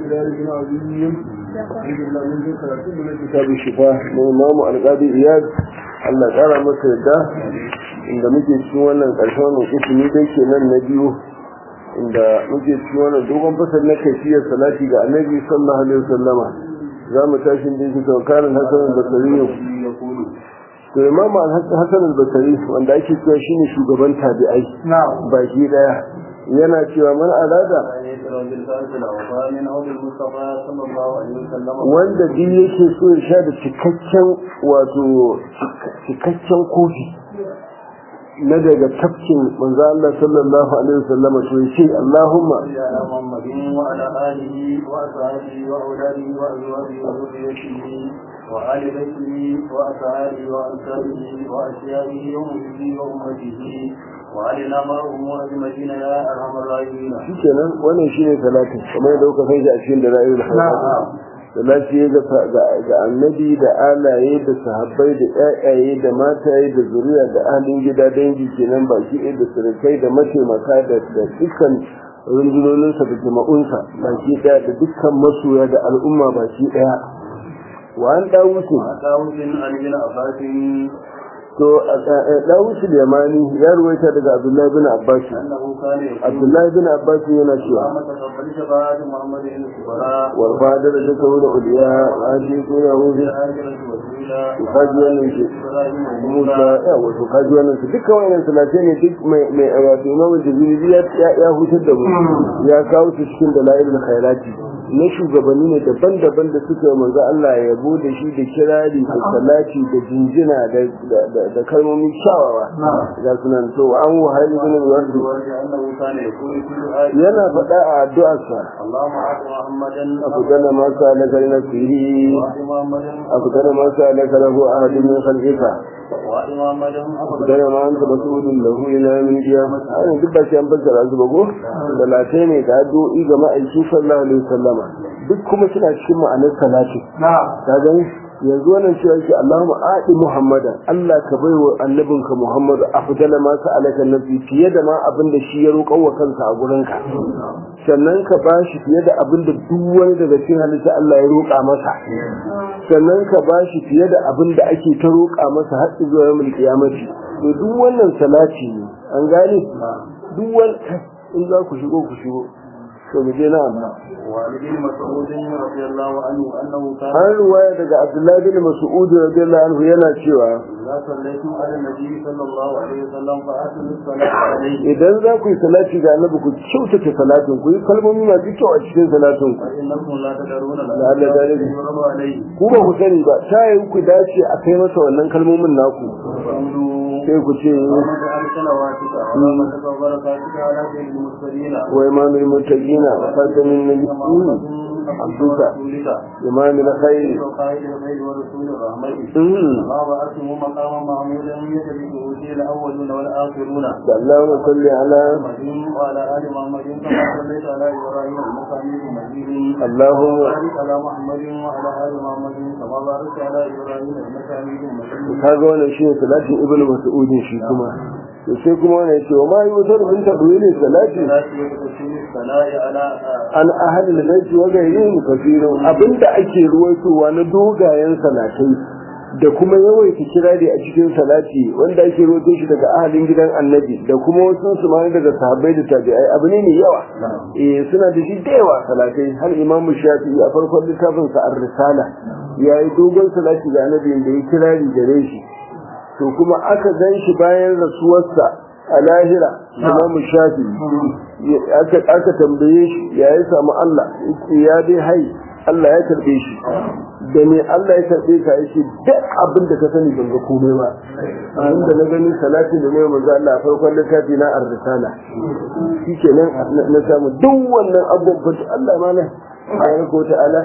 ومقداره العظيم الحمد لله من ذكر من كتاب الشفاء من إمام القاضي إياد Allah ƙara masa yadda inda muke cikin wannan ƙarshen wannan ismi dai kenan na biyu inda muke cikin wannan dogon fasal na kaifiyar salati ga annabi sallallahu alaihi wasallama za mu tashi da yake tawakkalin hasan al-basri to imam hasan al-basri wanda ake cewa shine shugaban tabi'ai baki daya yana cewa man alada wanda duk yake so ya sha da cikakken wato cikakken kofi na daga tafkin manzo Allah sallallahu alaihi wasallam to yace Allahumma ya Muhammadin wa ala alihi wa ashabihi wa auladihi wa azwajihi wa dhurriyyatihi wa ali baitihi wa ashabihi wa ansabihi wa ashiyabihi wa muhibbihi wa ummatihi wa alina ma'ahum wa ajma'in ya arhamar rahimin shikenan wannan shine salatin kamar yadda kuka kai shi a cikin dalailul hayat salati ga annabi da alaye da sahabbai da ƴaƴaye da mataye da zuriya da ahalin gida dangi kenan baki ɗaya da surukai da mataimaka da dukkan rundunoninsa da jama'unsa baki ɗaya da dukkan masoya da al'umma baki ɗaya wa an ɗawusu dawudin alijin abbasin to ɗawusu da yamani ya ruwaita daga abdullahi bin abbas annahu kana yaqulu abdullahi bin abbas yana cewa amma taqabbal shafaat muhammadin subhana والفادر ذكر الأولياء وآتيكم يهود kaji wannan shi Musa ya wato kaji wannan shi duka wannan salatai ne duk mai mai wato Imam Jazili ya ya hutar da mu ya kawo su cikin dalailul khairati na shugabanni ne daban-daban da suka yi manzo Allah ya yabo da shi da kirari da salati da jinjina da da kalmomin kyawawa ga sunan to an wahali bin wardi annahu kana yaqulu kullu ayat yana faɗa a addu'arsa اللهم اعط محمدا afdala ma sa'alaka nafsihi واعط محمدا afdala ma sa'alaka lahu ahadun min khalqika واعط محمدا dana ma anta mas'ulun lahu ila min qiyamah ai duk ba shi an fassara su ba go da latai ne da addu'o'i ga ma'aiki sallallahu alaihi wasallama duk kuma suna cikin ma'anar salati ka gani yanzu wannan cewa shi Allahumma aati Muhammadan Allah ka bai wa annabinka Muhammad afdala ma sa'alaka nabi fiye da ma abin da shi ya roƙa wa kansa a gurin ka sannan ka bashi fiye da abin da duk wani daga cikin halitta Allah ya roƙa masa sannan ka bashi fiye da abin da ake ta roƙa masa har zuwa yawmul qiyamati to duk wannan salati ne an gane duk wani in za ku shigo ku shigo to mu je na amma وعن ابن مسعود رضي الله عنه انه كان an ruwaya daga Abdullahi bin Mas'ud radiyallahu anhu yana cewa اذا صليتم على النبي صلى الله عليه وسلم فاتوا الصلاه عليه idan za ku yi salati ga annabi ku kyautata salatin ku yi kalmomi masu kyau a cikin salatin ku فانكم لا تدرون لعل ذلك يضرب عليه ku ba ku sani ba ta yi ku dace a kai masa wannan kalmomin naku فقولوا sai ku ce اللهم اجعل صلواتك ورحمتك وبركاتك على سيد المرسلين wa imamul muttaqina wa khatamin nabiyyin محمد عبد ورسولك imamul khair وقائد الخير ورسول الرحمة Mm. ما بعثه مقاما محمودا يتبعه فيه الاولون والاخرون da Allahumma salli ala محمد وعلى ال محمد كما صليت على ابراهيم انك حميد مجيد Allahumma وبارك على محمد وعلى ال محمد كما باركت على ابراهيم انك حميد مجيد kaga wannan shine salatin ibnu mas'ud shi kuma to sai kuma wannan yace wa ma yutar min tadwili salati لا تكون الثناء على an ahli al-bayt wa ghayrihim kathirun abinda ake ruwaitowa na dogayen salatai da kuma yawaita kirari a cikin salati wanda ake ruwaito shi daga ahalin gidan annabi da kuma wasu su ma daga sahabbai da tabi'ai abu ne mai yawa eh suna da shi da yawa salatai har imamu shafi'i a farkon littafin sa ar-risala yayi dogon salati ga annabi da ya kirari gare shi to kuma aka gan shi bayan rasuwarsa a lahira imamu shafi'i aka aka tambaye shi ya yi samu Allah yace ya dai hai Allah ya karbe shi da me Allah ya karbe ka yace duk abin da ka sani ban ga komai ba abin da na gani salati da ne manzo Allah a farkon littafi na ar-risala shikenan na samu duk wannan abubuwan Allah ma na subhanahu wata'ala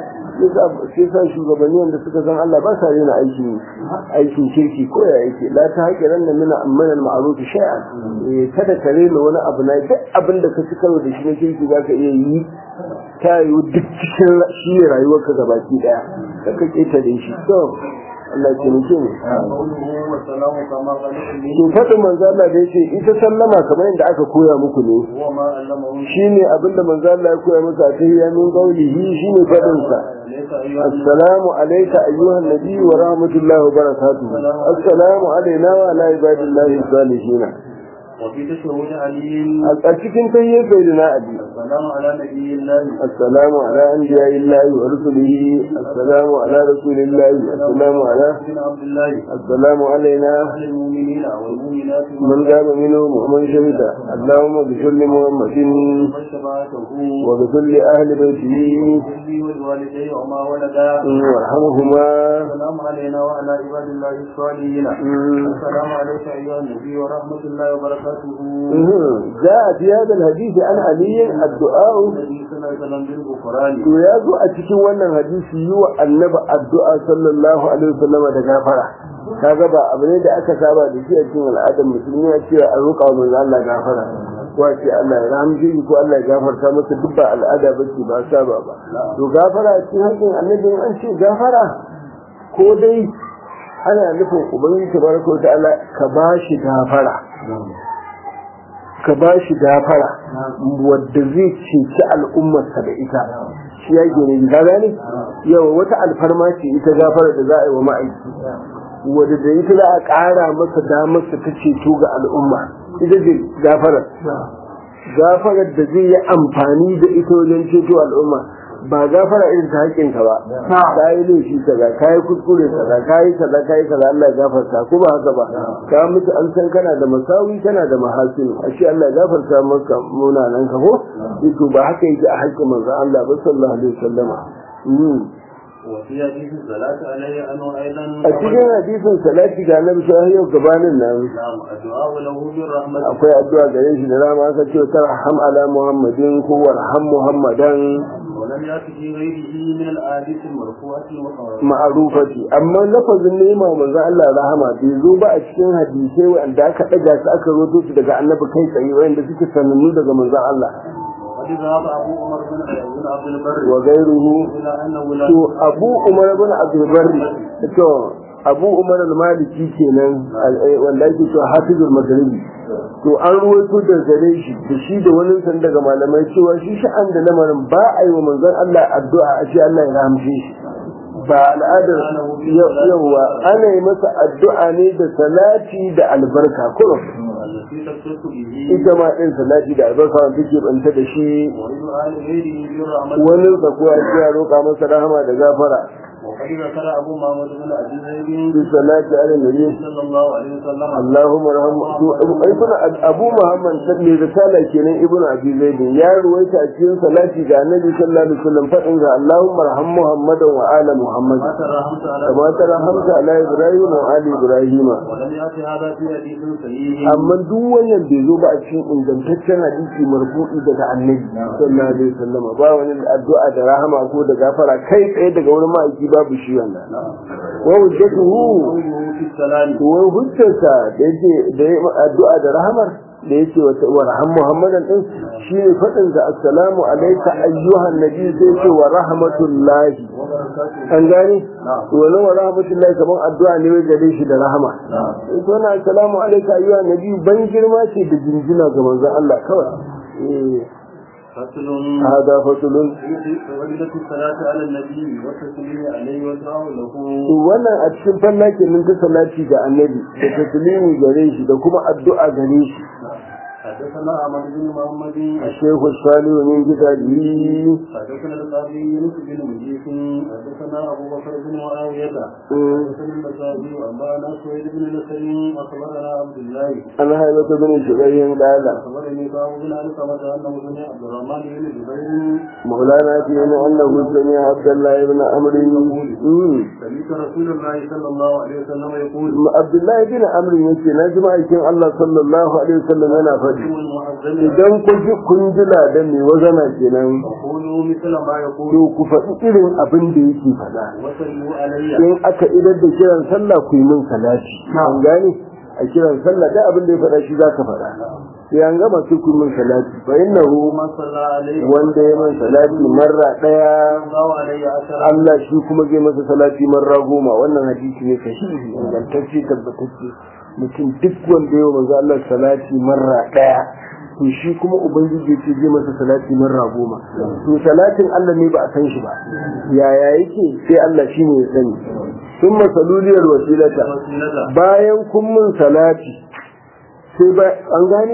sai sa shugabanni wanda suka san Allah ba sa rena aikin aikin kirki ko ya yake la ta haƙi ran da mina amman al-ma'ruf shay'an eh kada ka rena wani abu na duk abin da ka ci karo da shi na kirki zaka iya yi ta yi duk cikin shi ne rayuwarka gabaki daya ka ka ketare shi to Allah ya taimake mu قوله والسلام كما قال لي to faɗin manzo Allah da yace ita sallama kamar yadda aka koya muku ne هو ما علمه shine abinda manzo Allah ya koya masa a tahiyya min qawlihi shine faɗin sa ليس أيها السلام عليك أيها النبي ورحمة الله وبركاته السلام علينا وعلى عباد الله الصالحين وفي تشهد علي أتكن تهيئ سيدنا أبي السلام على نبي الله السلام على أنبياء الله ورسله السلام على رسول الله السلام على بن عبد الله السلام علينا أهل المؤمنين والمؤمنات من قام منهم ومن شهد اللهم اغفر لمحمد وشفاعته واغفر لأهل بيته وكل والوالدي وما ولدا وارحمهما السلام علينا وعلى عباد الله الصالحين السلام عليك أيها النبي ورحمة الله وبركاته جاء في هذا الحديث عن علي الدعاء النبي صلى الله عليه وسلم بالغفران to ya zo a cikin wannan hadisi yi wa annabi addu'a sallallahu alaihi wasallam da gafara kaga ba abu ne da aka saba da shi a cikin al'adar musulmi a cewa a roƙa wa manzo Allah gafara ko a ce Allah ya rahamce shi ko Allah ya gafarta masa duk ba al'ada ba ce ba saba ba to gafara a cikin haƙƙin annabi in an ce gafara ko dai ana nufin ubangiji tabaraka wa ta'ala ka ba shi gafara ka ba shi gafara wadda zai ceci al'ummarsa da ita shi ya gane ka gane yawa wata alfarma ce ita gafara da za a yi wa ma'aiki wadda da ita za a ƙara masa damarsa ta ceto ga al'umma ita ce gafarar gafarar da zai yi amfani da ita wajen ceto al'umma ba gafara irin ta haƙƙinka ba ka yi laifi kaza ka yi kuskure kaza ka yi kaza ka yi kaza Allah ya gafarta ko ba haka ba ka mutu an san kana da masawi kana da mahasinu a ce Allah ya gafarta maka munanan ka ko to ba haka yake a haƙƙin manzon Allah ba sallallahu alaihi wasallama وفي حديث الصلاة عليه أنه أيضا a cikin hadisin salati ga annabi sai yau gabanin nan نعم الدعاء له بالرحمة akwai addu'a gare shi da rama aka ce tarham ala muhammadin ko warham muhammadan ولم يأت في غيره من الأحاديث المرفوعة والمعروفة ma'arufati amma lafazin nema manzo Allah rahama bai zo ba a cikin hadisai wanda aka daga su aka roto su daga annabi kai tsaye wanda suke sanannu daga manzo Allah وقد ذهب أبو عمر بن بن عبد البر wa gairuhu إلى أنه لا to Abu Umar ibn Abdul Barri to Abu Umar al-Maliki kenan wanda yake to Hafizul Maghribi to an ruwaito da gare shi da shi da wani san daga malamai cewa shi sha'an da lamarin ba a yi wa manzon Allah addu'a a ce Allah ya rahamshe shi ba al'adar yawa ana yi masa addu'a ne da salati da albarka kurum التي تختص به ita ma ɗin salati da albarka wanda take banta da shi ويدعى لغيره بالرحمة wani kuwa ya roƙa masa rahama da gafara وقد ذكر أبو محمد بن أبي زيد bi salati ala nabi صلى الله عليه وسلم Allahumma rahmu ibnu Abu Muhammad salli risala kenan ibnu Abi Zaid ya ruwaita a cikin salati ga Annabi sallallahu alaihi wasallam fadin ga Allahumma rahmu Muhammadan wa ala Muhammad ما ترحمت على kama tarhamta ala Ibrahim wa ali Ibrahim ولم يأتي هذا في حديث صحيح amma duk wannan bai zo ba a cikin ingantaccen hadisi marfu'i daga Annabi sallallahu alaihi wasallam ba wani addu'a da rahama ko da gafara kai tsaye daga wani ma'aiki babu shi wannan wa hujjatuhu قوله في السلام wai hujjarsa da yake da ya addu'a da rahamar da yake wa warham muhammadan din shi ne faɗin sa assalamu alayka ayyuhan nabi sai ce wa rahmatullahi وبركاته an gane wani wa rahmatullahi kamar addu'a ne wai gare shi da rahama ita wannan assalamu alayka ayyuhan nabi ban girma ce da jinjina ga manzon Allah kawai eh فصل hada fasulun فضيلة الصلاة على النبي والتسليم عليه والدعاء له to wannan a cikin fallakin nan ta salati ga annabi da taslimi gare shi da kuma addu'a gare shi حدثنا أحمد بن محمد الشيخ الصالح من كتابه حدثنا القاضي يونس بن مجيس حدثنا أبو بكر بن معاوية حدثنا النسائي وأنبأنا سويد بن نصر أخبرنا عبد الله عن هيبة بن جبير قال أخبرني باب بن علقمة أنه سمع عبد الرحمن بن جبير مولانا فينا أنه سمع عبد الله بن عمرو مم. سمعت رسول الله صلى الله عليه وسلم يقول عبد الله بن عمرو yace na ji ma'aikin Allah sallallahu alaihi wasallam yana faɗi يوم المعظم idan kun ji kun ji ladan mai wazana kenan فقولوا مثل ما يقول to ku faɗi irin abin da yake faɗa وصلوا علي in aka idar da kiran sallah ku yi min salati an gane a kiran sallah da abin da ya faɗa shi zaka faɗa sai an gama su kun min salati fa innahu ومن صلى عليه wanda ya min salati marra daya الله عليه عشرة Allah shi kuma zai masa salati marra goma wannan hadisi ne sahihi ingantacce tabbatacce mutum duk wanda ya manzo Allah salati marra daya to shi kuma ubangiji ce zai masa salati marra goma to salatin Allah ne ba a san shi ba yaya yake sai Allah shi ne ya sani sun masaluliyar wasilata وسيلة bayan kun mun salati sai ba an gane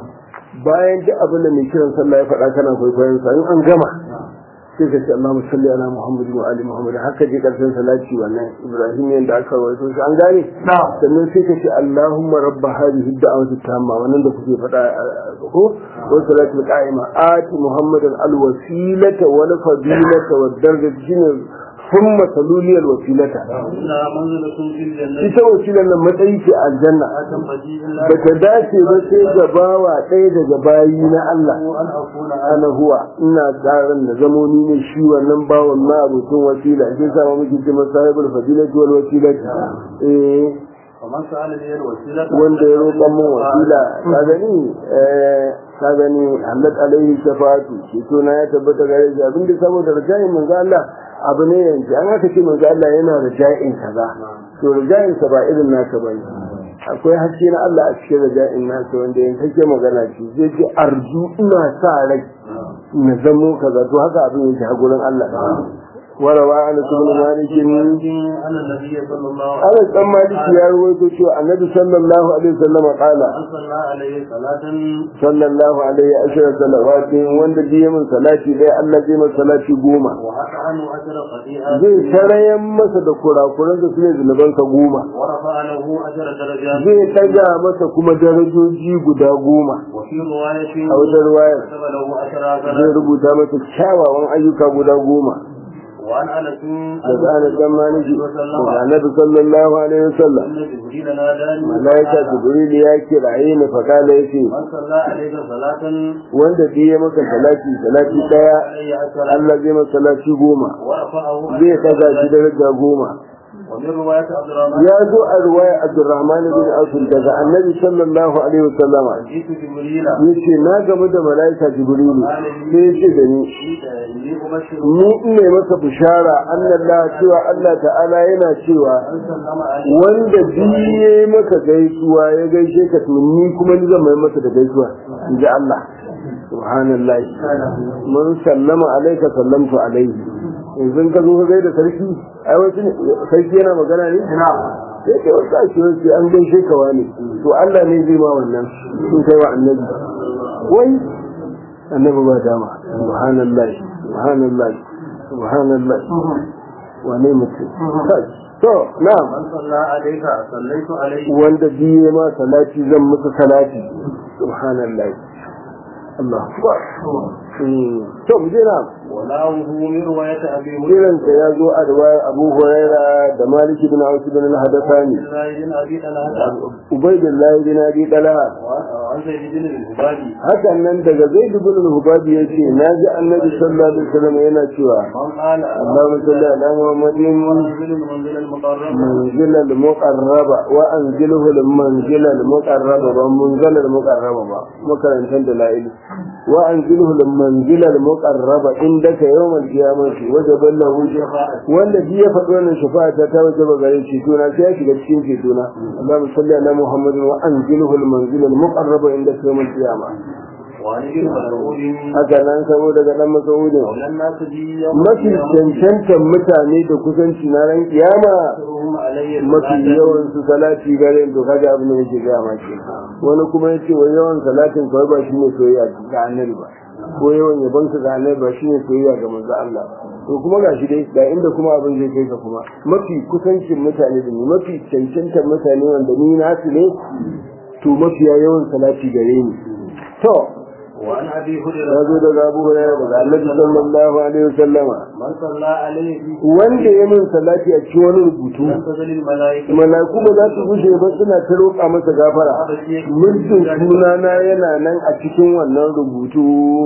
bayan duk abin da mai kiran sallah ya faɗa kana kwaikwayon sa in an gama sai ka ce Allahumma salli ala Muhammad wa ali Muhammad haka je karshen salati wannan Ibrahim yanda aka rawaito shi an gane sannan sai ka ce Allahumma rabb hadhihi ad-da'wati tamma wannan da kuke faɗa uh, ko wa salatu qa'ima ati Muhammadan al-wasilata wal fadilata wad darajati shine thumma saluliyal wasilata إنها منزلة في الجنة ita wasilar nan matsayi ce a aljanna لا تنبغي إلا ba ta dace ba sai ga bawa ɗaya daga bayi na Allah أن أكون ana huwa ina tsarin da zamo ni ne shi wannan bawan ma abokin wasila sai sa ma muke ce masa sahibul fadilati wal wasilati eh ومن سأل لي الوسيلة wanda ya roƙa min wasila ka gani eh ka gani Allah alaihi shafatu shi to na ya tabbata gare shi abin da saboda rajayin manzo Allah abu ne yanzu an haka ce manzo Allah yana rajayin kaza to rajayin sa ba irin naka bane akwai haske na Allah a cikin rajayin nasa wanda yanzu kake magana shi zai ce arju ina sa rai na zamo kaza to haka abin yake a gurin Allah warawa ana ibn malik أن النبي صلى الله عليه Anas dan Maliki ya rawaito cewa Annabi sallallahu alaihi wasallam qala وسلم صلى عليه صلاة sallallahu alaihi ashara salawatin wanda biye min salati dai Allah zai masa salati goma وحتى عنه عشر خطيئات zai tarayan masa da kurakuran da su ne zunubansa goma ورفع له عشر درجات zai taga masa kuma darajoji guda goma وفي رواية a wata ruwayar كتب له عشر zai حسنات rubuta masa kyawawan ayyuka guda goma وعن أنس daga Anas dan Maliki daga Annabi sallallahu alaihi wasallam أن جبريل ناداني malaika Jibril ya kiraye ni fa kala yace من صلى عليك صلاة wanda biye maka salati salati daya عليه عشر Allah zai masa salati goma ورفعه zai taga shi daraja goma ومن رواية عبد الرحمن ya zo a ruwaya Abdurrahman bin Auf daga Annabi sallallahu alaihi wasallam جئت جبريل yace na gamu da malaika Jibrilu sai yace da ni إني أبشر ni ina maka bishara annallah cewa Allah ta'ala yana cewa من سلم عليك wanda biye maka gaisuwa ya gaishe ka to ni kuma ni zan mai masa da gaisuwa inji Allah subhanallah mun sallama alaika sallamtu alaihi yanzu ka zo ka gaida sarki ai wasu ne sarki yana magana ne sai ka wasu a ce wasu an gaishe ka wani to Allah ne zai ma wannan sun kai wa annabi wai annabi ba dama subhanallah subhanallah subhanallah wane mutum Kai. to na'am من صلى عليك صليت عليه wanda biye ma salati zan musu salati subhanallah Allah akbar Mm. to mu je na'am وله من رواية أبي هريرة kiran ta ya zo a riwayar Abu Huraira da Malik ibn Aus ibn al-Hadathani بن أبي طلحة Ubaydullah ibn Abi Talha وعن زيد بن الهبادي hakan nan daga Zaid ibn al-Hubabi yace naji Annabi sallallahu alaihi wasallam yana cewa من قال Allahumma salli ala Muhammadin منزل المنزل المقرب منزل المقرب وأنزله المنزل المقرب ومنزل المقرب مكرنتا دلائل وأنزله المنزل المقرب عندك يوم القيامة وجب له شفاعة والذي يفعل أن الشفاعة توجب غير شيطونا سيأتي لكشين شيطونا اللهم صل على محمد وأنزله المنزل المقرب عندك يوم القيامة وعن ابن مسعود haka nan saboda ga dan masaudin مولى الناس بي يوم mafi cancantan mutane da kusanci na ran kiyama يقرهم علي mafi yawan su salati gare to kaga abin da yake ga ma ke wani kuma yace wai yawan salatin kawai ba shine soyayya ga annabi ba ko yawan yabon ka ga annabi ba shine soyayya ga manzo Allah to kuma gashi dai ga inda kuma abin zai kai ka kuma mafi kusancin mutane da ni mafi cancantar mutane wanda ni nasu ne to mafiya yawan salati gare ni to وعن ابي ya هريره zo daga Abu Hurairah daga Annabi sallallahu alaihi wasallama من صلى عليه في wanda ya min salati a cikin wani rubutu لم تزل الملائكه malaku ba za su gushe ba suna ta roƙa masa gafara mulkin sunana yana nan a cikin wannan rubutu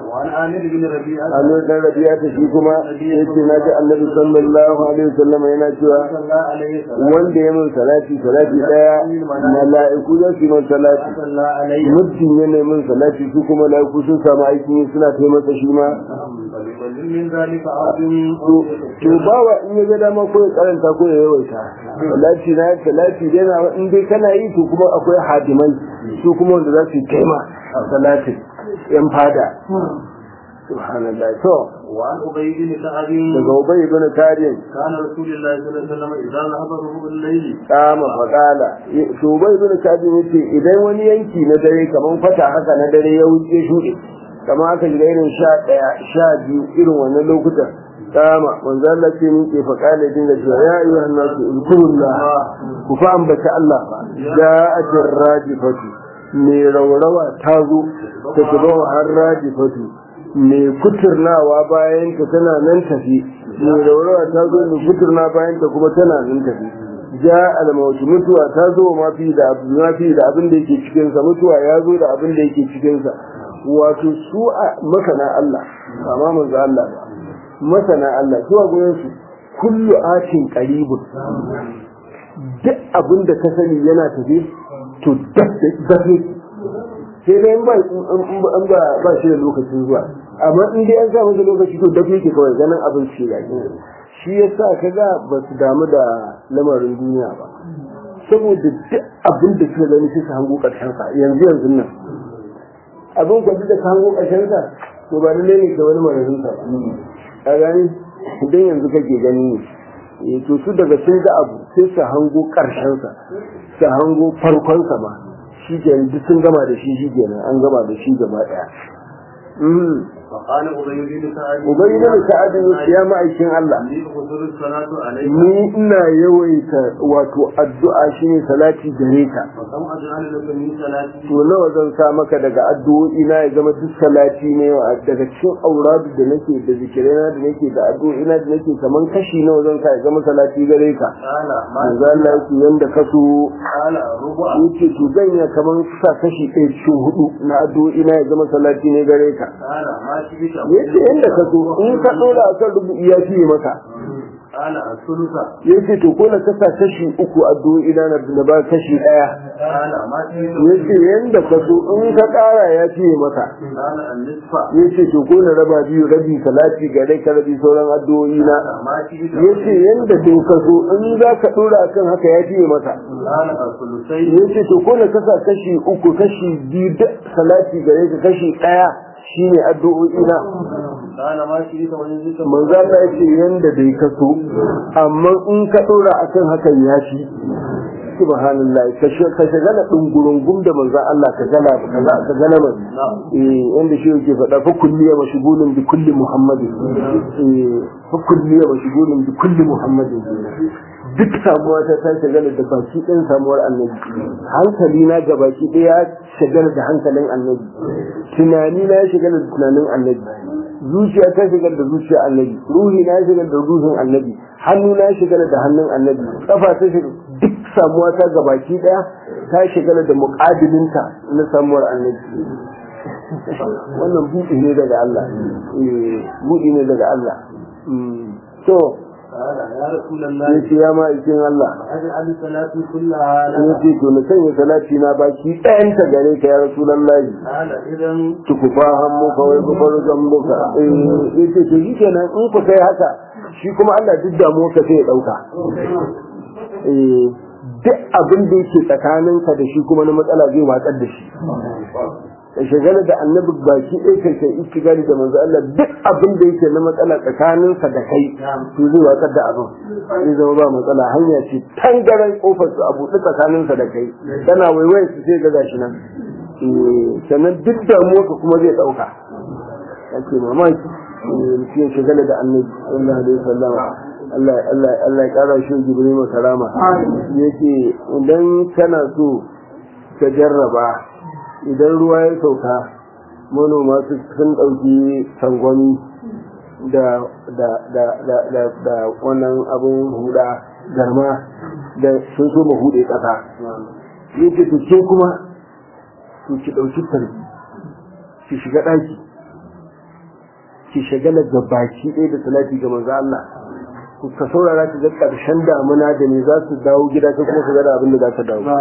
وعن عامر بن ربيعة Amir dan Rabi'a ta shi kuma yace na ji Annabi sallallahu alaihi wasallam yana cewa صلى الله عليه وسلم wanda ya mun salati salati daya mala'iku za su yi mun salati صلى عليه muddin ya nemi mun salati su kuma mala'iku sun samu aikin yi suna kai masa shi ma ومن من ذلك عبد to bawa in ya ga dama ko ya karanta ko ya yawaita salati na salati dai na in dai kana yi to kuma akwai hadimai su kuma wanda za su yi kaima salatin yan fada subhanallah to وعن أبي بن كعب daga ubay ibn kariyan كان رسول الله صلى الله عليه وسلم إذا ذهب ربع الليل kama faqala to ubay ibn kariyan yace idan wani yanki na dare kaman fata haka na dare ya wuce shuɗe kamar aka shiga irin sha ɗaya sha biyu irin wannan lokutan kama manzo Allah ce ni ke faqala dinga cewa ya ayyuhan nasu uzkurullah ku fa ambata Allah fa ja'atir rajifatu me raurawa ta zo ta tuba har rajifatu mai kuturnawa bayan ta tana nan tafi mai raurawa ta zo mai kuturna bayan ta kuma tana nan tafi ja almautu mutuwa ta zo mafi da mafi da abin da yake cikin sa mutuwa ya zo da abin da yake cikin sa wato su a masana Allah amma manzo Allah ba masana Allah su a gurin su kullu atin qaribun duk abin da ka sani yana tafi to dafe sai dai in ba in ba ba shi da lokacin zuwa amma in dai an sa masa lokaci to dafe yake kawai ganin abin shi ya shi yasa kaga ba su damu da lamarin duniya ba saboda duk abin da suka gani sai su hango karshen sa yanzu yanzu nan abin kwanci da ka hango karshen sa to ba lalle ne ka wani mararin sa ba a gani idan yanzu kake gani ne to su daga sun ga abu sai su hango karshen sa su hango farkon sa ma shi kenan duk sun gama da shi shi kenan an gama da shi gaba daya فقال أبي بن كعب ubai na sa'ad ya ma'aikin Allah لي حضور الصلاة عليك ni ina yawaita wato addu'a shine salati gare ka فكم أجعل لك من صلاتي to nawa zan sa maka daga addu'o'i na ya zama duk salati ne daga cikin auradu da nake da zikirai na da nake da addu'o'i na da nake kaman kashi nawa zan sa ya zama salati gare ka قال ما manzo Allah yake yanda ka so قال ربع yake to zan ya kaman sa kashi ɗaya cikin hudu na addu'o'i na ya zama salati ne gare ka قال ما شئت yace yanda ka so in ka dora akan rubu'i ya fiye maka قال الثلث yace to ko na kasa kashi uku addu'o'i na da ba kashi ɗaya قال ما شئت yace yanda ka so in ka ƙara ya fiye maka قال النصف yace to ko na raba biyu rabi salati ga dai ka rabi sauran addu'o'i na ما شئت yace yanda to ka so in za ka dora akan haka ya fiye maka قال الثلثين yace to ko na kasa kashi uku kashi biyu da salati gare ka kashi ɗaya shine addu'o'i na قال ما شئت وإن زدت manzo Allah yace yanda dai ka so amma in ka dora akan hakan ya fi subhanallah ka sh- ka shagala dungurungum da manzo Allah ka gala ka za ka gala mai eh inda shi yake faɗa fa kulliya mashghulun bi kulli muhammadin eh fa kulliya mashghulun bi kulli muhammadin duk samuwa ta ta shagala da baki ɗin samuwar annabi hankali na ga baki ɗaya ya shagala da hankalin annabi tunani na ya shagala da tunanin annabi zuciya ta shagala da zuciya annabi ruhi na ya shagala da ruhin annabi hannu na ya shagala da hannun annabi kafa ta shagala duk samuwa ta ga baki ɗaya ta shagala da muƙadilinta na samuwar annabi wannan buɗi ne daga Allah eh buɗi ne daga Allah Mm. to قال يا رسول الله yace ya ma'aikin Allah أجعل صلاتي كلها ya لك ce to na sanya salati na baki ɗayanta gare ka ya rasulallahi قال إذا tukufa hammuka wai kubar zambuka eh yace to shi kenan in ku kai haka shi kuma Allah duk damuwa ka sai ya ɗauka eh duk abin da yake tsakaninka da shi kuma na matsala zai watsar da shi ka shagala da annabi baki ɗaya kai kai istigali da manzo Allah duk abin da yake na matsala tsakaninsa da kai to zai watsar da abin zai zama ba matsala hanya ce tangaren kofar su a buɗe tsakaninsa da kai tana waiwaye su sai ga gashi nan Eh, sannan duk damuwa ka kuma zai ɗauka ake mamaki eh, mutum ya shagala da annabi sallallahu alaihi wasallam Allah Allah Allah ya kara shi Jibril karama yake idan kana so ka jarraba idan ruwa ya sauka manoma su sun ɗauki sangwani da da da da da da wannan abun huda garma da sun so mu hude ƙasa yake to ke kuma to ki ɗauki tarbi ki shiga ɗaki ki shagala ga baki ɗaya da salati ga manzo Allah ka saurara ka ga ƙarshen damuna da ne za su dawo gida ka kuma ka ga da abin da za ka dawo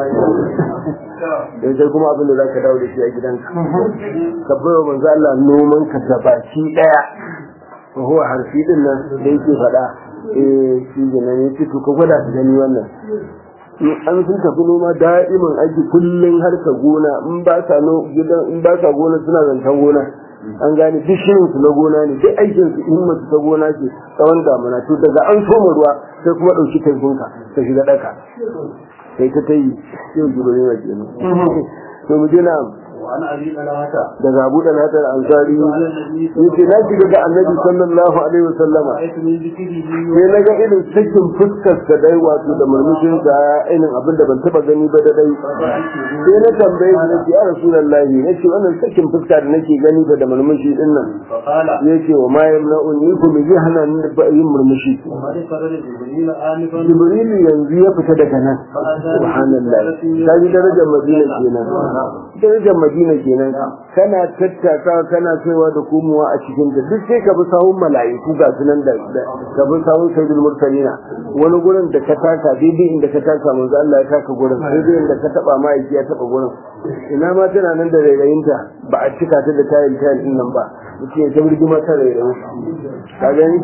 dan sai kuma abin da za ka dawo da shi a gidanka ka bai wa manzo Allah noman ka ga baki ɗaya ko huwa harfi din nan da yake faɗa eh shi ne ne ce to ka gwada ka gani wannan in an sun tafi noma da'iman aiki kullum har ka gona in ba sa no gidan in ba sa gona suna zancen gona an gane duk shirin su na gona ne duk aikin su in masu ta gona ce tsawon damuna to daga an soma ruwa sai kuma ɗauki taifunka ka shiga ɗaka sai ta ta yi yau gido ne waje ne to mu je na وعن ابي طلحه daga abu da natar ansari yace na shiga ga annabi sallallahu alaihi wasallama رايت من ذكره sai na ga irin cikin fuskar sa dai wato da murmushin sa irin abin da ban taba gani ba da dai sai na tambaye shi nace ya rasulullahi nace wannan cikin fuska da nake gani da murmushi din nan فقال yace wa ma yamna'uni ku mi hana ni da yin murmushi وقد فرد جبريل انفا jibrilu yanzu ya fita daga nan subhanallah kaji darajar madina kenan darajar madina kenan kana tattaka kana kaiwa da komowa a cikin ta duk sai ka bi sahun mala'iku ga sunan da ka bi sahun sayyidul mursalina wani gurin da ka taka daidai inda ka taka manzo Allah ya taka gurin daidai inda ka taba ma'aiki ya taba gurin ina ma tana nan da rairayinta ba a cika ta da tayin tayin din nan ba mutum ya ta birgima ta rairayi ka gani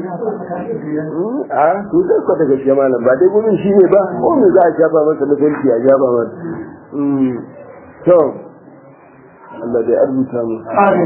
a to da ka daga shi malam ba dai gurin shi ne ba ko me za a shafa masa mutunci a shafa masa to Allah dai arzuta mu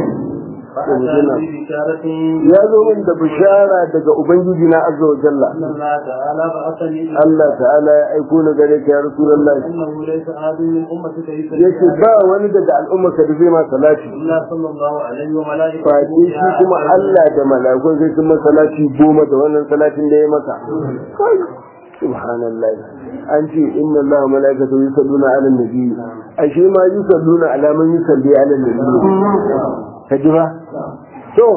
فأتى ببشارة ya zo min da bishara daga ubangiji na azza wa jalla أن الله تعالى بعثني إلى Allah ta'ala ya aiko ni gare ka ya rasulullahi أنه ليس أحد من أمتك يصلي yace ba wani daga al'umma ka da zai ma salati إلا صلى الله عليه وملائكته fati shi kuma Allah da malakun sai sun masa salati goma da wannan salatin da ya maka Kai, subhanallah an ce inna Allah wa malaikatu yusalluna ala nabi ashe ma yusalluna ala man yusalli ala nabi ka ji ba to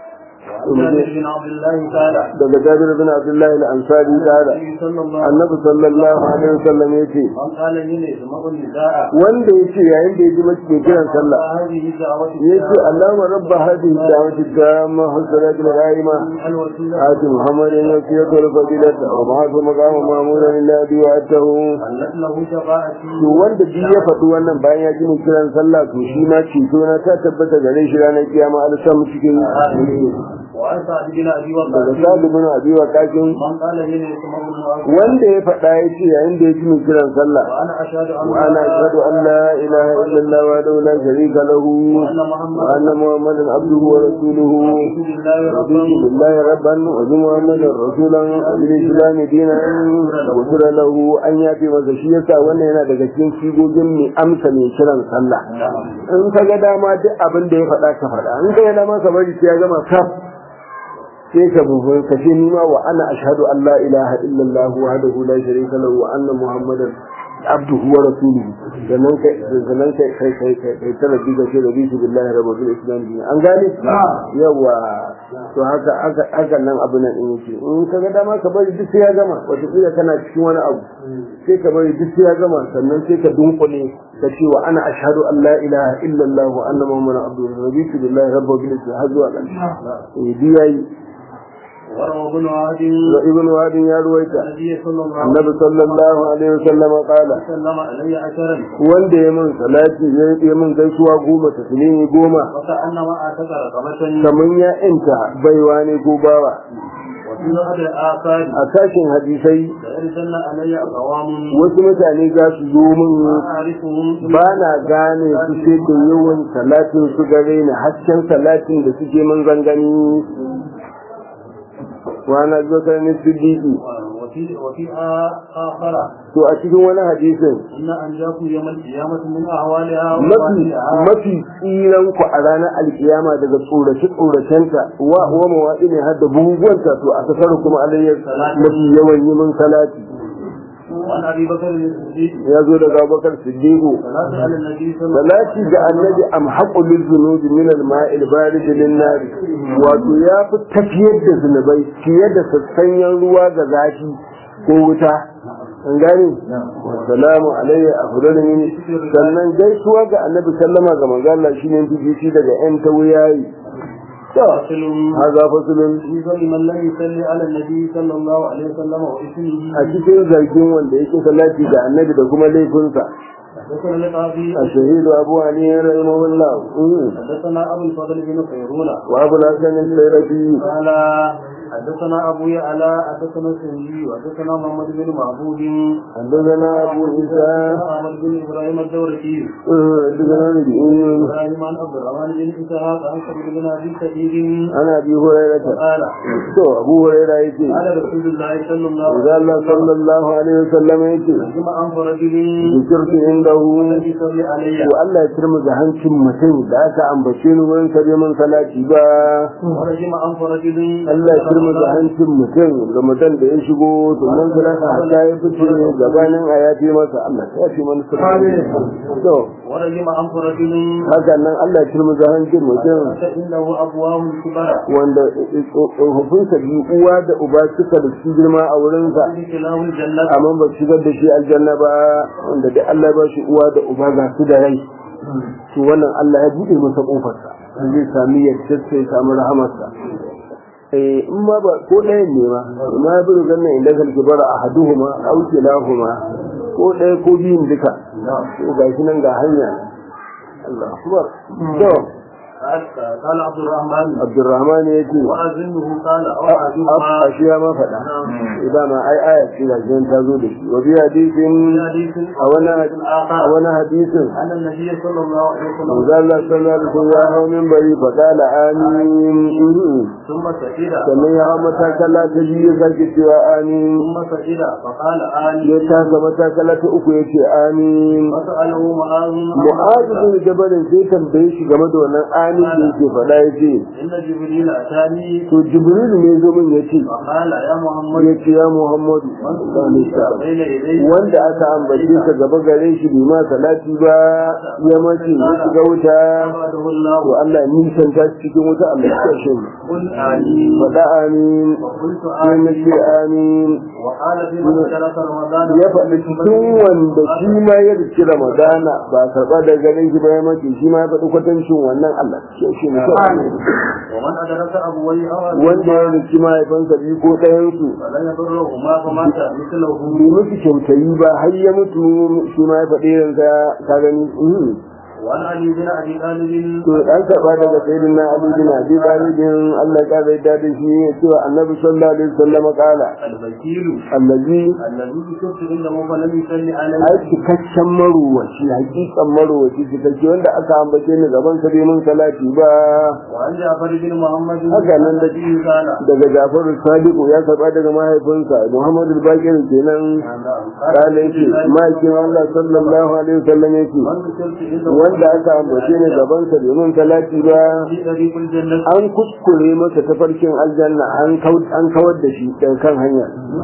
جابر بن عبد الله قال daga Jabir bin Abdullah al-Ansari kala النبي صلى الله Annabi sallallahu alaihi wasallam yace من قال هنا يسمع النداء wanda yace yayin da yaji mace ke kiran sallah هذه دعوة yace Allahumma rabb hadhihi ad-da'wati at-tamma husnat al-qa'ima الوسيلة آت محمد الوسيلة والفضيلة وبعث مقام مأمونا الذي وعدته أنت له شفاعتي to wanda duk ya faɗi wannan bayan ya ji mu kiran sallah to shi ma ceto na ta tabbata gare shi ranar kiyama Allah sa mu cikin وعن سعد بن أبي daga وقاص sadu bin abi wa kakin من قال هنا يسمع المؤذن wanda ya faɗa ya ce yayin da ya ji mu kiran sallah وأنا أشهد أن wa ana ashhadu an la ilaha illallah wa la sharika lahu وأن wa محمدا anna muhammadan abduhu wa rasuluhu رسول الله رضيت ربا بالله ربا وبمحمد رسولا وبالاسلام دينا غفر له an yafe masa shi yasa wannan yana daga cikin sigogin mai amsa mai kiran sallah in ka ga dama duk abin da ya faɗa ka faɗa in ka ga dama ka bari sai ya gama kaf sai ka bubu ka ce ni ma wa ana ashhadu an la ilaha illallah wahdahu la sharika lahu wa anna muhammadan abduhu wa rasuluhu sannan kai sannan kai kai kai kai kai ta rabbi ga shi rabbi billahi rabbil islam din an gane yawa to haka haka haka nan abu nan in yake in ka ga dama ka bari duk sai ya gama wata kila kana cikin wani abu sai ka bari duk sai ya gama sannan sai ka dunkule ka ce wa ana ashhadu an la ilaha illallah wa anna muhammadan abduhu wa rabbi billahi rabbil islam har zuwa ƙarshe eh biyayi وروى ابن عهد da ibn wadin ya ruwaita النبي صلى الله عليه annabi sallallahu alaihi wasallam qala وسلم علي عشرا wanda ya mun salati ya yi mun gaisuwa goma taslimi goma وكأنما أعتق رقبة kaman ya inta baiwa ne ko bawa وفي بعض الآثار a sashin hadisai ليرسلن علي أقوام wasu mutane za su zo min ما أعرفهم ba na gane su sai da yawan salatin su gare ni hasken salatin da suke mun zangani wa na zo kan ni siddiqi وفي وفي آ- آخر to a cikin wani hadisin إن أنجاكم يوم القيامة من أهوالها mafi وأهوالها mafi tsiran ku a ranar alkiyama daga tsorace tsoracenta wa wa mawaɗi ne har da buguwanta to a kasar kuma alayyar mafi yawan yi min salati وعن أبي بكر الصديق ya zo daga Abubakar Siddiqu صلاة على النبي صلى الله عليه salati ga annabi am haqqu lil zunubi min al ma'il barid lin nar wato ya fi tafiyar da zunubai fiye da sassanyan ruwa ga zafi ko wuta an gane salamu alayya afdalu min sannan gaisuwa ga annabi sallama ga manzo Allah shine bibici daga yan tawuyayi فصل haza fasulun في ظل من لم يصلي على النبي صلى الله عليه وسلم واسمه a cikin zargin wanda yake salati ga annabi da kuma laifinsa حدثنا القاضي a shahidu abu haniya rahimahullah حدثنا ابو الفضل بن خيرون wa abu hasan al-sayrafi قال حدثنا ابو يعلى حدثنا السنجي وحدثنا محمد بن معبود حدثنا ابو عيسى احمد بن ابراهيم الدورقي حدثنا نبيين ابراهيم عن عبد الرحمن بن اسحاق عن سعيد بن ابي سعيد ana abi hurairah قال to abu hurairah yake قال رسول الله صلى الله Idan عليه Allah وسلم sallallahu alaihi wasallam yake رجم عن رجل zikirtu indahu لم يصلي علي to Allah ya turmu da hancin mutum da aka ambace ni wurin kare min salati ba ورجم عن رجل Allah ya turmu da hancin mutum Ramadan da ya shigo to nan salata hatta ya fice gabanin a ya fi masa Allah ya fi mana salati to ورجم عن رجل haka nan Allah ya turmu da hancin mutum فإنه أبواه الكبرى wanda tsofaffinsa biyu uwa da uba suka da su girma a wurinsa له الجنة amma ba su shigar da shi aljanna ba wanda da Allah ba shi uwa da uba ga su da rai to wannan Allah ya bude masa kofarsa zai sami yadda sai samu rahamarsa eh in ma ba ko ɗaya ne ma ma ya buru gannan inda kalki bara a haduhuma au kilahuma ko ɗaya ko biyun duka to ga shi nan ga hanya Allah akbar to قال عبد الرحمن Abdurrahman ya ce وأظنه قال أو أحدهما ashiya ma faɗa idan ma ai aya ce ga shi ta zo da shi wa bi hadisin حديث a wani a آخر wani hadisin أن النبي صلى الله عليه وسلم manzo Allah sallallahu alaihi wasallam ya hau minbari fa qala amin ثم سئل sannan ya hau matakala ta biyu ya sake cewa amin ثم سئل فقال آمين ya taka matakala ta uku ya ce amin فسأله معاذ mu'adu bin jabalin sai tambaye shi game da wannan amin da yake faɗa ya ce إن جبريل أتاني to jibril ne zo min ya ce فقال يا محمد ya ce ya muhammadu sallallahu alaihi wasallam بين يديه wanda aka ambace ka gaba gare shi bai ma salati ba ya mace ya shiga wuta أبعده الله to Allah ni san ta cikin wuta Allah ya kashe mu قل آمين faɗa amin وقلت sai na آمين ce amin وقال في مسألة رمضان ya faɗi cikin wanda shi ma ya rike ramadana ba karɓa da ganin shi ba ya mace shi ma ya faɗi kwatancin wannan Allah ya shi ne ومن أدرك أبويه أو wanda ya rike mahaifansa biyu ko ɗayansu فلن يضرهما فمات مثله bai musu kyautayi ba har ya mutu shi ma ya faɗi yanka ka gani mhm. وعن علي بن أبي طالب to an karɓa daga sayyidina Ali bin Abi Talib Allah ya ƙara yadda da shi ya ce wa Annabi sallallahu alaihi wasallam kala الوكيل allazi الذي كنت عنده فلم يصلي عليه ai cikakken marowaci hakikan marowaci cikakke wanda aka ambace ni gaban sa bai mun salati ba وعن جعفر بن محمد haka nan da الذي قال daga Jafaru Sadiku ya karba daga mahaifinsa Muhammadu Bakir kenan kala yake ma'aikin Allah sallallahu alaihi wasallam yake من كنت عنده wanda aka ambace ni gaban sa bai mun salati ba في طريق الجنة an kuskure masa tafarkin aljanna an kau- an kawar da shi daga kan hanya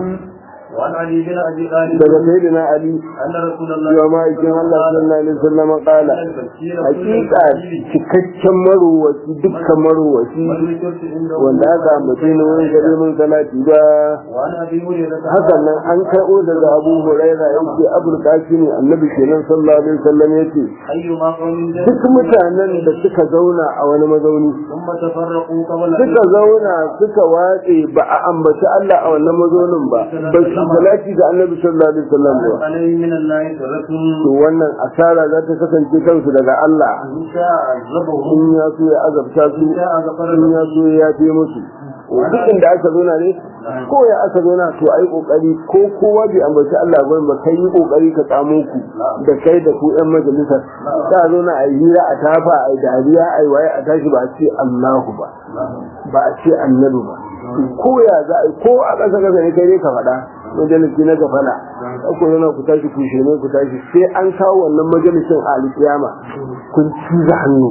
وعن علي بن أبي طالب daga sayyidina Ali أن رسول الله cewa ma'aikin Allah sallallahu alaihi wasallam kala الوكيل hakika cikakken marowaci dukkan marowaci من كنت عنده wanda aka ambace ni wurin gare mun salati ba وعن أبي هريرة hakan nan an karɓo daga Abu Huraira yake Abul Qasim annabi kenan sallallahu alaihi wasallam yace أيما قوم duk mutanen da suka zauna a wani mazauni ثم تفرقوا قبل suka zauna suka watse ba a ambaci Allah a wannan mazaunin ba ba su salati ga annabi sallallahu alaihi wasallam ba عليه من الله سرة to wannan asara za ta kasance kansu daga Allah إن شاء عذبهم in ya so ya azabta su إن شاء غفر in ya لهم so ya yafe musu duk inda aka zauna ne ko ya aka zauna to ai kokari ko kowa bai ambaci Allah ba ba kai yi kokari ka tsamo ku da kai da ku yan majalisar ka zauna a yi hira a tafa a yi dariya a yi waye a tashi ba a ce Allahu ba ba a ce annabi ba ko ya za a yi ko a ƙasa ƙasa ne kai ne ka faɗa majalisi na gafala ko yana ku tashi ku shirme ku tashi sai an kawo wannan majalisin a alƙiyama kun ciza hannu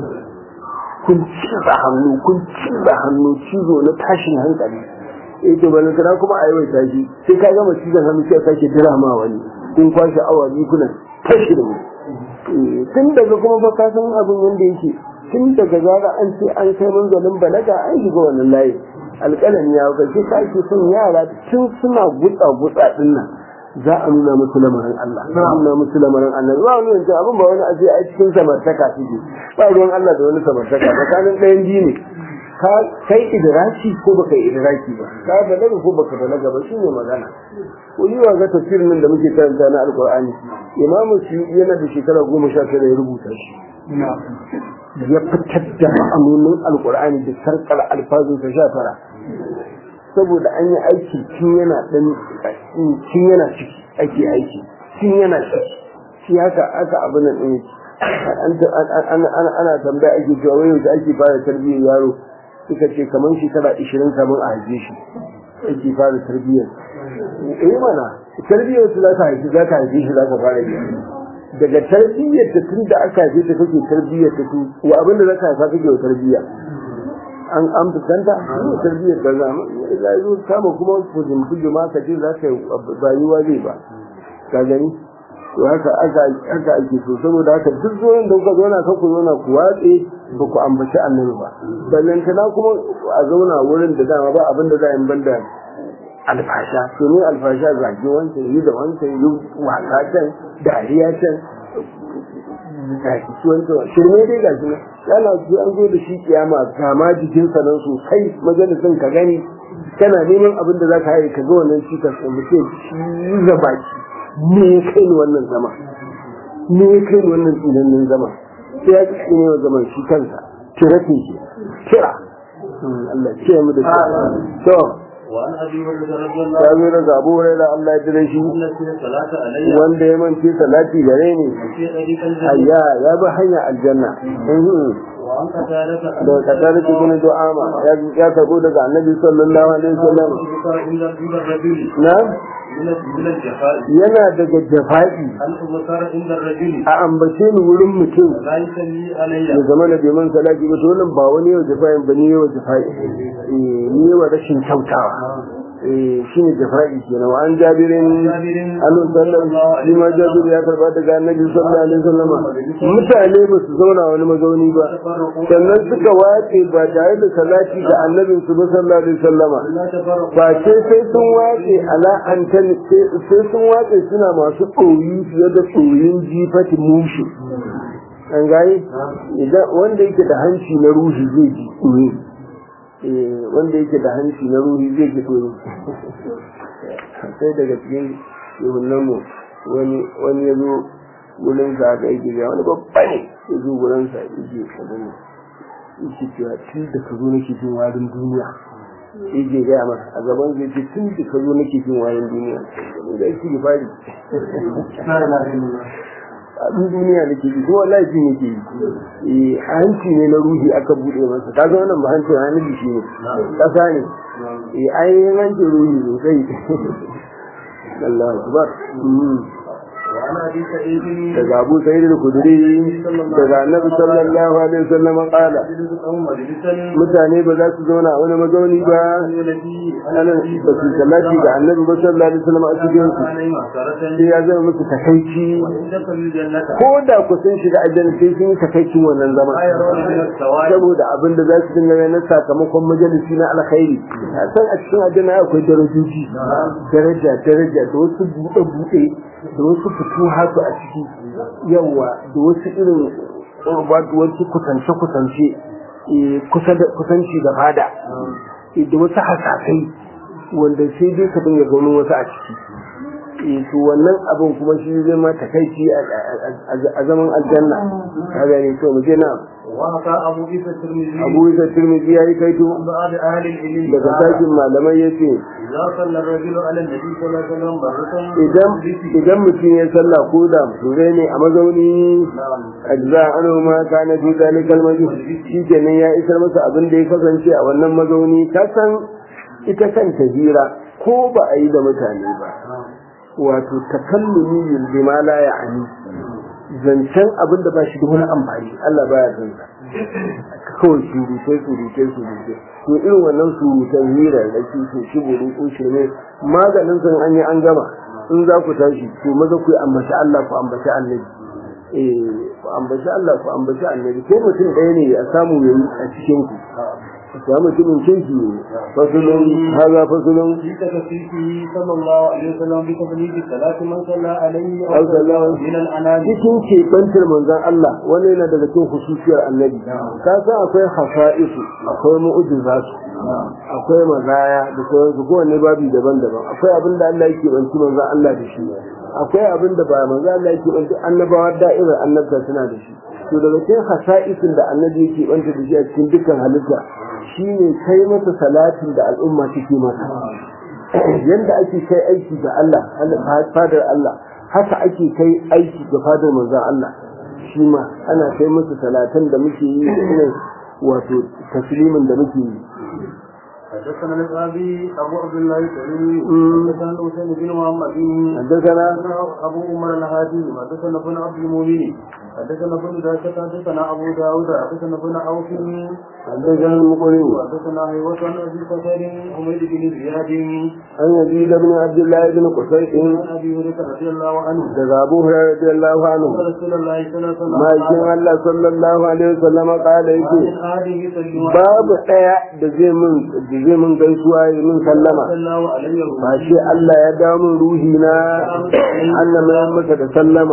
kun ciza hannu kun ciza hannu cizo na tashin hankali eh to balan kana kuma a yawai tashi sai ka gama cizon hannu sai ka sake dira ma wani kun kwashe awa biyu kuna tashi da mu Eh, tun daga kuma ba ka san abin yanda yake tun daga zara an ce an kai manzalin balaga an shiga wannan layi alƙalami ya kace ka ake son yara tun suna gutsa gutsa din nan za a nuna musu lamarin Allah za a nuna musu lamarin Allah ba wani wancan abin ba wani aje a cikin samartaka suke ba ruwan Allah da wani samartaka tsakanin ɗayan biyu ne ka kai idraki ko baka yi idraki ba ka balaga ko baka balaga ba shine magana ko yi wa ga tafsirin nan da muke karanta na alqur'ani imamu suyuti yana da shekara goma sha tara ya rubuta shi ya fitar da ma'anonin alqur'ani da sarkar alfazin sa sha tara saboda an yi aiki tun yana dan tun yana ciki ake aiki tun yana ciki shi haka aka abin nan ɗin ana tambaya ake cewa wai da ake fara tarbiyyar yaro suka ce kamar shekara ishirin kamar a haife shi ake fara tarbiyyar eh mana tarbiyyar su za ka haifi za ka haife shi za ka fara yi daga tarbiyyar ta tun da aka haife ta kake tarbiyyar ta tu wa abin da za ka haifa kake wa tarbiyya an an fuskanta ne tarbiyyar da zama ya zo kama kuma kujin kujima ka ce za ka yi bayuwa zai ba ka gani to haka aka aka ake so saboda haka duk zuwan da kuka zauna kan ku zauna ku watse ba ku ambaci annabi ba sannan kana kuma a zauna wurin da dama ba abin da za a yi banda alfasha to ne alfasha zage wancan yi da wancan yi wasa can dariya can gashi wancan shirme dai gashi ne yana su an zo da shi kiyama ga ma jikinsa nan sosai majalisin ka gani kana neman abin da za ka yi ka ga wannan cikas ɗin mutum shi baki me ya kai ni wannan zama me ya kai ni wannan tsinanin zama sai ya ci ne wa zaman shi kansa kiratin shi kira Allah ce mu da to وعن ابي هريره رضي الله ya zo daga Abu Hurairah Allah ya jira shi عنه الصلاه علي wanda ya mance salati gare ni في طريق الجنه ayya ya bi hanya aljanna Mhm. وعن قتاده da kadar cikin du'ama ya ya karbo daga Annabi sallallahu alaihi wasallam ذكر عند عند الرجل na من من الجفاء yana daga jafa'i هل ذكر عند الرجل a ambace ni wurin mutum لا يسمي علي da zama na bai man salati ba to wannan ba wani yau jafa'in ba ni yau jafa'i eh ni yau rashin kyautawa eh shine jafa'i kenan wa an jabirin جابر annu sallallahu shi ma jabir ya karba daga annabi sallallahu alaihi wasallam mutane ba su zauna wani mazauni ba تفرقوا sannan suka wace ba tare da salati ga annabin su ba sallallahu alaihi wasallama لا تفرقوا ba ce sai sun wace ala antan sai sun wace suna masu tsoyi fiye da tsoyin jifati mushi an gani idan wanda yake da hanci na ruhi zai ji tsoyi eh wanda yake da hanci na ruhi zai ji tsoyi sai daga cikin yahunan mu wani wani ya zo wurin sa ga yake ga wani babba ne ya zo wurin sa yake kadan yake cewa tun da ka zo nake jin warin duniya yake gaya masa a gaban zai ce tun da ka zo nake jin warin duniya da yake da fari abin duniya nake ji ko wallahi jin yake yi eh hanci ne na ruhi aka bude masa kaga wannan ba hancin hanci shi ne kasa ne eh ainihin hancin ruhi sosai Allah akbar Mm. وعن ابي سعيد daga Abu Sa'id al-Khudri daga Annabi sallallahu alaihi wasallam qala او مجلسا mutane ba za su zauna a wani mazauni ba الذي ana ba su salati ga Annabi ba sallallahu alaihi wasallam a cikin su عليه مسكرة sai ya zama musu takaici وإن دخلوا الجنة ko da ku sun shiga aljanna sai sun yi takaicin wannan zaman لا يرون من السواد saboda abin da za su dinga ganin sakamakon majalisi na alkhairi a san a cikin aljanna akwai darajoji daraja daraja da wasu buɗe buɗe da wasu fito hatu a ciki yawa da wasu irin wato wasu kusance kusance kusanci da fada eh, da wasu hasasai wanda sai dai ka dinga ganin wasu a ciki eh, to wannan abin kuma shi zai ma takaici a- a a zaman aljanna ka gane to mu je na وحكى أبو عيسى الترمذي abu isa tirmidhi yayi kaito عن بعض أهل العلم daga قال sakin malamai yace إذا صلى الرجل على النبي صلى الله عليه وسلم مرة idan idan mutum ya sallah ko da muture ne a mazauni نعم ajza anhu ma kana fi zalikal majlis shikenan ya isar masa abin da ya kasance a wannan mazauni ka san ita kanta hira ko ba a yi da mutane ba wato takallumi bil bima la ya'ni zancen abin da ba shi da wani amfani Allah baya son sa kawai surutai surutai surutai to irin wannan surutan hira da ke so shi buru ko shirme maganin san an yi an gama in za ku tashi to maza ku ambaci Allah ku ambaci annabi eh ku ambaci Allah ku ambaci annabi ko mutum ɗaya ne a samu yayi a cikin ku ya mutumin kirki ne fasulun haza fasulun في تكفيفه صلى الله عليه وسلم بتبليغ الصلاة من صلى عليه أو أو صلى صلى من الأنام cikin keɓantar manzon Allah wani yana daga cikin hususiyar annabi ka san akwai hasa'isu akwai mu'ujizatu akwai mazaya da sauransu kowanne babi daban-daban akwai abin da Allah yake banci manzon Allah da shi akwai abin da ba manzon Allah yake banci annabawa da'irar annabta suna da shi to daga cikin hasa'isin da annabi yake banta da shi a cikin dukkan halitta shine kai masa salatin da al'umma take masa yanda ake kai aiki ga Allah fadar Allah haka ake kai aiki ga fadar manzon Allah shi ma ana kai masa salatan da muke yi da irin wato taslimin da muke yi حدثنا الغابي أبو عبد الله الكريم مم. حدثنا الحسين بن محمد حدثنا حدثنا أبو عمر الهادي حدثنا ابن عبد المؤمن حدثنا ابن ذاكة حدثنا أبو داود حدثنا ابن عوف حدثنا المقرن حدثنا هيوة عن أبي بكر حميد بن زياد an yazid ibn abdullah ibn qusay عن أبي هريرة رضي الله عنه daga abu hurairah radiyallahu anhu قال رسول الله صلى الله عليه وسلم ma'aikin Allah sallallahu alaihi wasallam kala yake من آله يسلم babu daya da zai mun da zai mun gaisuwa ya mun sallama صلى الله عليه ba وسلم shi Allah ya dawo min ruhi na Allah mai masa da sallama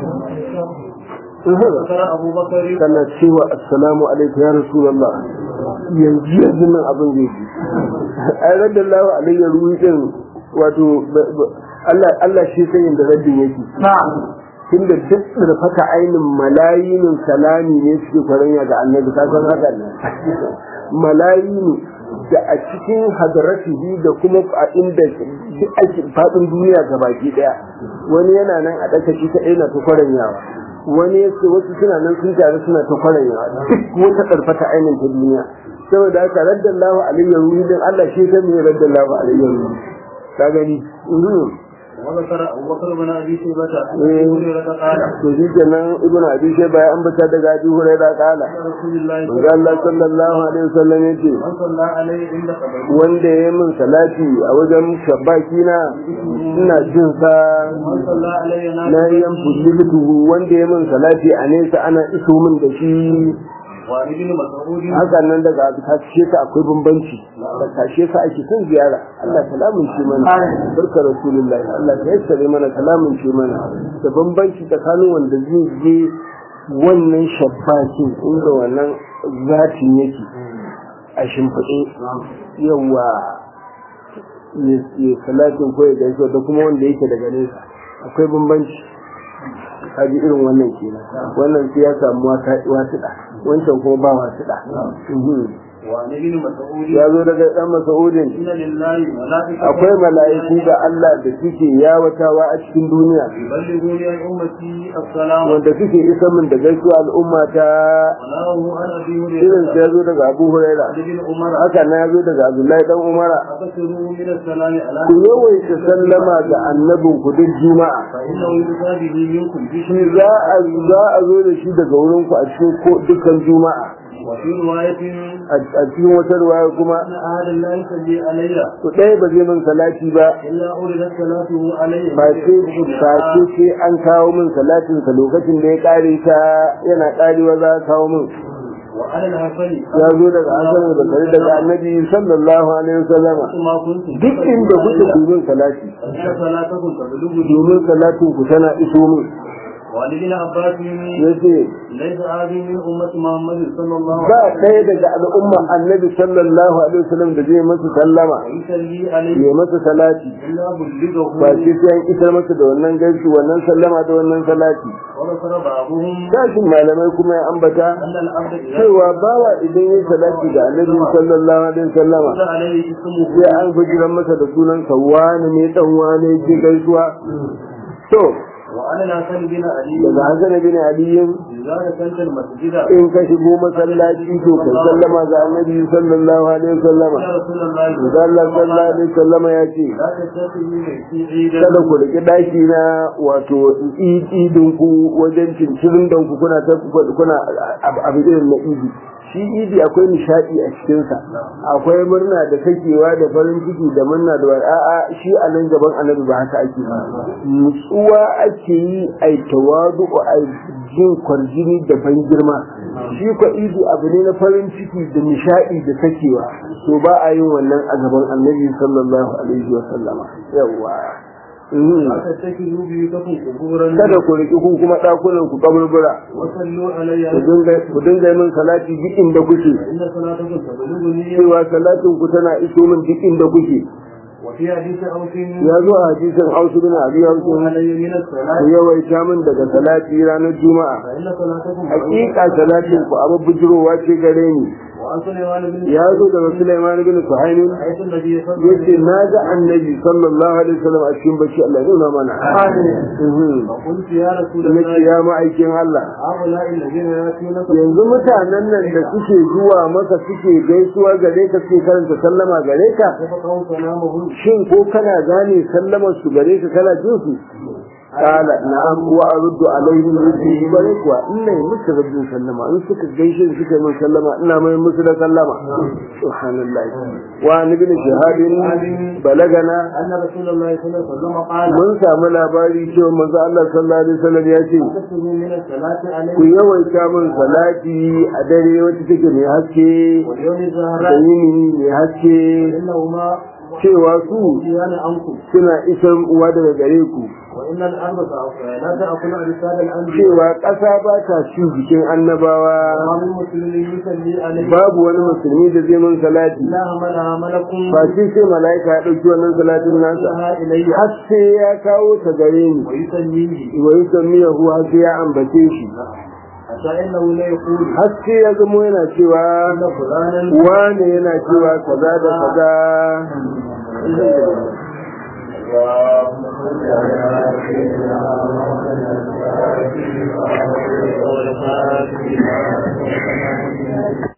ذكر أبو بكر kana cewa assalamu alaikum ya rasulullah yanzu yanzu nan abin zai ji ai radallahu alayya ruhi din wato ba- ba- Allah Allah shi sai da raddin yake tunda duk da fata ainin malayinin salami ne suke kwaranya ga annabi ka san haka ne malayini da a cikin hadaratihi da kuma a inda duk ake fadin duniya gabaki daya wani yana nan a daka shi kadai na ta kwaranyawa wani yace wasu suna nan sun tare suna ta kwaranyawa duk wata karfata ainin ta duniya saboda haka raddallahu alayhi ruhi din Allah shi sai mai raddallahu alayhi ruhi ka gani mhm. وذكر أبو بكر بن أبي شيبة عن إيه. أبي هريرة قال to shi kenan ibn abi shayba ya ambata daga abi hurairah kala قال رسول الله manzo Allah sallallahu alaihi wasallam yace من صلى عليه عند قبره wanda ya min salati a wajen shabbaki na ina jin sa من صلى عليه na yan fulitu wanda ya min salati a nesa ana iso min da shi وعن ابن مسعود haka nan daga tashe ka akwai bambanci da tashe ka ake son ziyara Allah salamun shi mana barka rasulullahi Allah ya yassare mana salamun shi mana da bambanci tsakanin wanda zai je wannan shabbakin inda wannan zatin yake a shimfiɗe yawa ya salatin ko ya gaisuwa da kuma wanda yake daga nesa akwai bambanci kaji irin wannan kenan wannan sai ya samu wasiɗa wancan kuma ba wasiɗa وعن ابن مسعود ya zo daga ɗan masa'udin إن لله ملائكة akwai mala'iku da Allah da suke yawatawa a cikin duniya يبلغون عن أمتي السلام wanda suke isa min da gaisuwa al'umma ta وناه عن أبي irin هريرة ya zo daga Abu Huraira عن ابن عمر haka na ya zo daga Abdullahi dan Umara أكثروا من السلام على ku yawaita sallama ga annabin ku duk juma'a فإنه يؤتى به منكم shi بشر za a za a zo da shi daga wurin ku a cikin ko dukkan juma'a وفي رواية a a cikin wata ruwaya kuma أن أحد لا يصلي علي ku ɗaya ba zai min salati ba إلا أولدت صلاته عليه ba ce ba ce sai an kawo min salatin sa lokacin da ya kare ta yana karewa za a kawo min وعلى الحسن ya zo daga asalin da kare daga annabi sallallahu alaihi wasallam ما كنت duk inda kuke domin salati إن صلاتكم تبلغ domin salatin ku tana iso min وعن ابن عباس yace ليس هذه من أمة محمد صلى الله ba عليه ɗaya daga al'umma annabi sallallahu alaihi wasallam da zai masa sallama وسلم يصلي عليه ya masa salati إلا بلغه ba ce sai an isar masa da wannan gaisu wannan sallama da wannan salati وذكر بعضهم sashin malamai kuma ya ambata أن العبد إذا cewa bawa idan ya salati ga annabi sallallahu alaihi wasallama قال عليه اسمه sai an fujiran masa da sunan sa wani ne dan wani ke gaisuwa to وعن الحسن بن علي daga Hassan bin Ali إذا دخلت المسجد in ka shigo masallaci to kai sallama ga annabi sallallahu alaihi wasallama يا رسول الله da Allah sallallahu alaihi wasallama ya ce لا تتخذوا في عيدا kada ku riki daki na wato idin ku wajen cincirin dan ku kuna ta kuna abu irin na idi shi idi akwai nishadi a cikinsa akwai murna da sakewa da farin ciki da murna da wani a'a shi a nan gaban annabi ba haka ake ba nutsuwa ake yi a tawadu a jin kwarjini da ban girma shi ko idi abu ne na farin ciki da nishadi da sakewa to ba a yin wannan a gaban annabi sallallahu alaihi wa sallama yawa أتتخذوا بيوتكم قبورا kada ku riƙi ku kuma ɗakunan ku kaburbura وصلوا علي ku dinga ku dinga min salati duk inda kuke فإن صلاتكم تبلغني cewa salatin ku tana iso min duk inda kuke وفي حديث أوس ya zo a hadisin Ausu bin Abi Hausu علي من ku الصلاة yawaita min daga salati ranar Juma'a فإن صلاتكم hakika salatin ku abu bujurowa ce gare ni وعن سليمان بن ya zo daga Sulaiman bin Suhaimin رأيت النبي صلى الله yace na ga annabi sallallahu alaihi wasallam a cikin bacci Allah ya nuna mana Mhm. فقلت يا رسول nace الله ya ma'aikin Allah هؤلاء الذين يأتونك yanzu mutanen nan da suke zuwa maka suke gaisuwa gare ka suke karanta sallama gare ka فقهوا كلامهم shin ko kana gane sallamar su gare ka kana jin su kala na'am wa aruddu alaihim rizqi bare kuwa ina yi musu rabbin sallama in suka gaishe ni suka yi min sallama ina mai musu da sallama subhanallahi wa an ibn shahadin balagana أن رسول الله صلى الله عليه وسلم قال mun samu labari cewa manzo Allah sallallahu alaihi wasallam ya ce تكتبوا من الصلاة ku عليه yawaita min salati a dare wacce take mai haske واليوم da الزهراء yini mai haske إنهما cewa su يأتيان عنكم suna isar uwa daga gare ku وإن الأرض لا تأكل أجساد الأنبياء cewa ƙasa ba ta ci jikin annabawa وما من مسلم يصلي عليه babu wani musulmi da zai mun salati إلا حملها ملك ba shi sai mala'ika ya ɗauki wannan salatin nasa لها إليه har sai ya kawo ta gare ni ويسميه wa yusammiyahu har sai ya ambace shi حتى إنه لا يقول har sai ya zamo yana cewa إن فلانا wane yana cewa kaza da kaza اللهم صل على سيدنا محمد